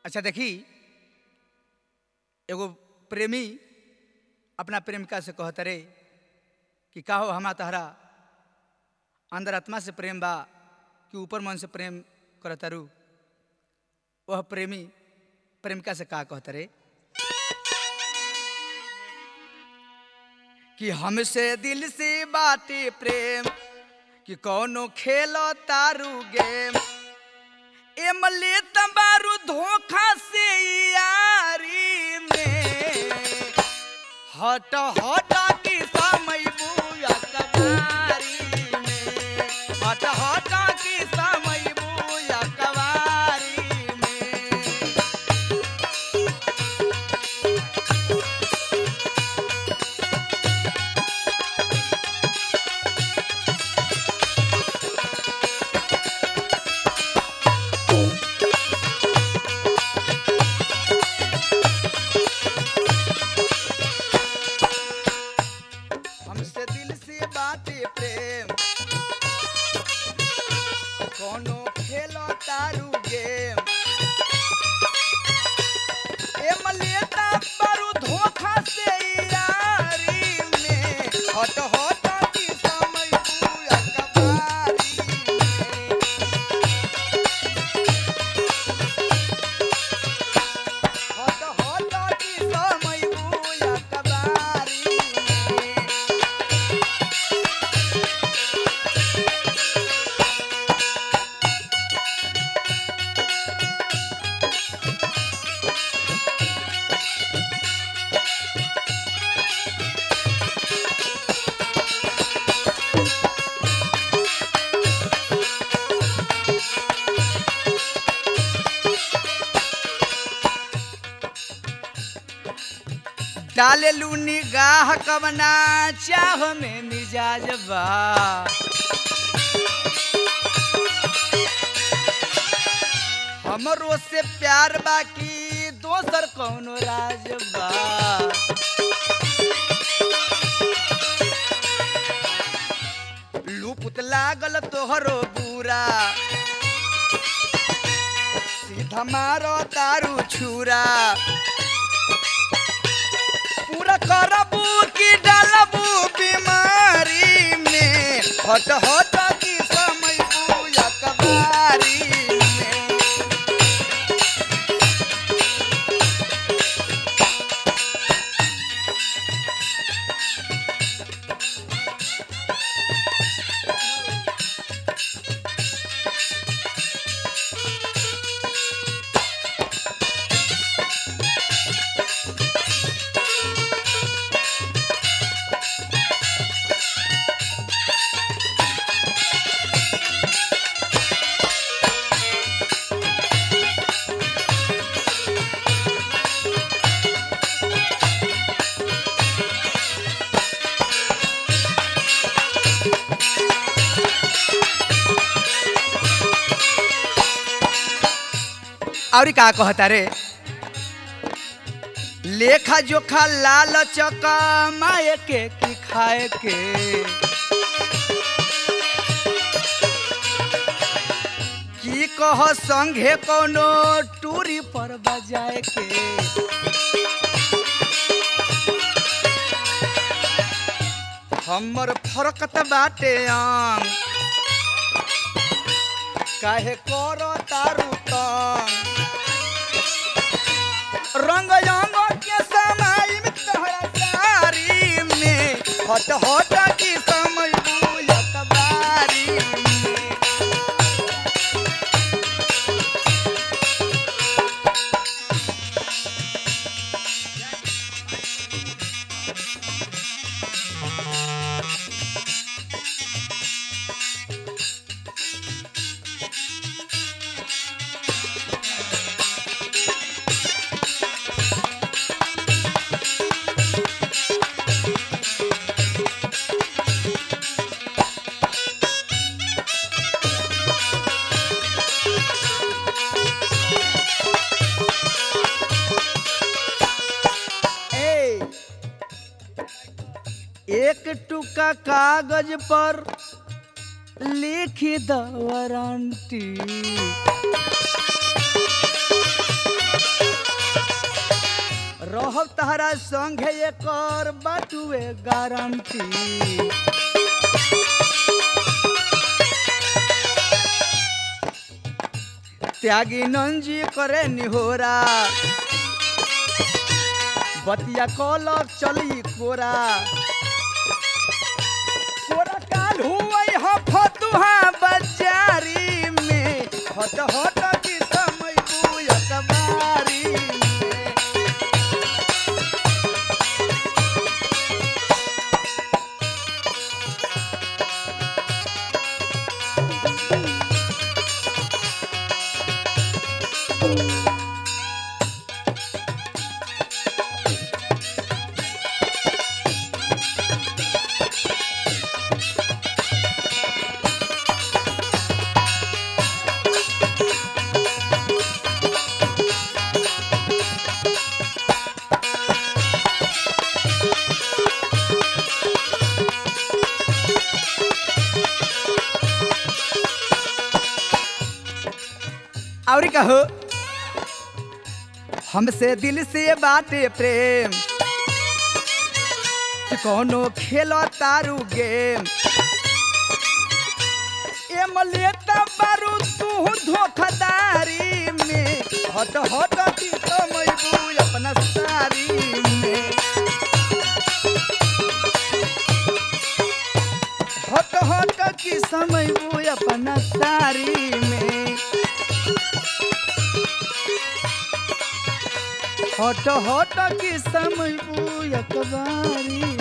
अच्छा देखी एगो प्रेमी अपना प्रेमिका से कहत रे कि का हो हमा तहरा अंदर आत्मा से प्रेम बा कि ऊपर मन से प्रेम करतारू वह प्रेमी प्रेमिका से का कहत रे कि हमसे दिल से बाटे प्रेम कि कौनो खेलो तारू गेम एमले तबारू धोखा से यारी में हट हट की समय बुया कवारी में हट हट की समय बुया कवारी में हमसे दिल से बाटे प्रेम कोनो खेलो तारू गेम ए मलेता बारू धोखा से यारी में हट हट की समय बुया कबारी में हट हट की समय बुया कबारी में डाले लू निगाह कवना चाह में मिजाज बा हमरो से प्यार बाकी दोसर कौनो राज बा लूपुत लागल तोहरो बुरा सीधा मारो तारू छुरा पूरा करबू की डालबू बीमारी में हट हट की समय बुया कबारी में और का कहता रे लेखा जोखा लाल चका माए के की खाए के की कह संघे कोनो टूरी पर बजाए के हमर फरकत बाटे आंग काहे करो तारू तंग रंग रंग के समय में तोहरा सारी में हट हट की समय बुया कबारी में ए, एक टुका कागज पर लिखी द वारंटी रहब तहरा संगे एकर बाटुए गारंटी त्यागी नंजी करे निहोरा बतिया कलक चली कोरा कोरा काल हुई ह फतुहा बाजारी में हट हट की समय बुयक बारी में और कहो हमसे दिल से बाटे प्रेम कि कोनो खेलो तारू गेम एम लेता बारू तू धोखादारी में हट हट की कमैबू अपना सारी में हट हट की समैबू अपना सारी में हट हट की समैबू अखबारी